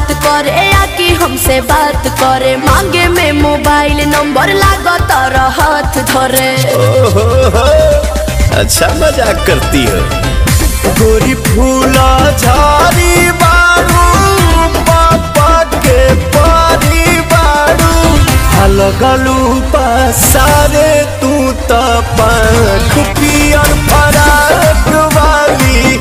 करे या कि हमसे बात करे मांगे में मोबाइल नंबर लागो तारा हाथ धरे ओहो हो, अच्छा मजाक करती हो गोरी फूला झाड़ी बारू पापा के पारी बारू अलगलू पसारे तू त पंख पियर फराक वाली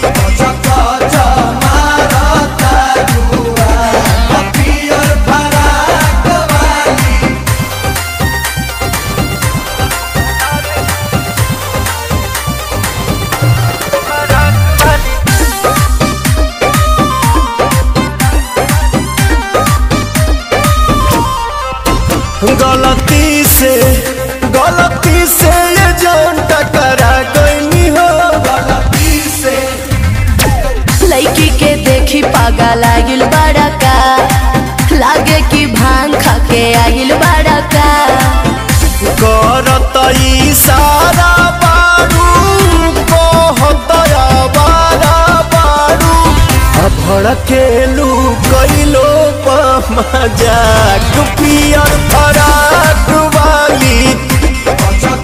गलती से गलती से ये जान टकरा गई हो गलती से लड़की के देखी पागा लागिल बड़ा का लागे कि भांग खा के आगिल बड़ा का करत इशारा बारू कहत आवारा बारू आ भड़केलू कैलो मजाक पियर फराक वाली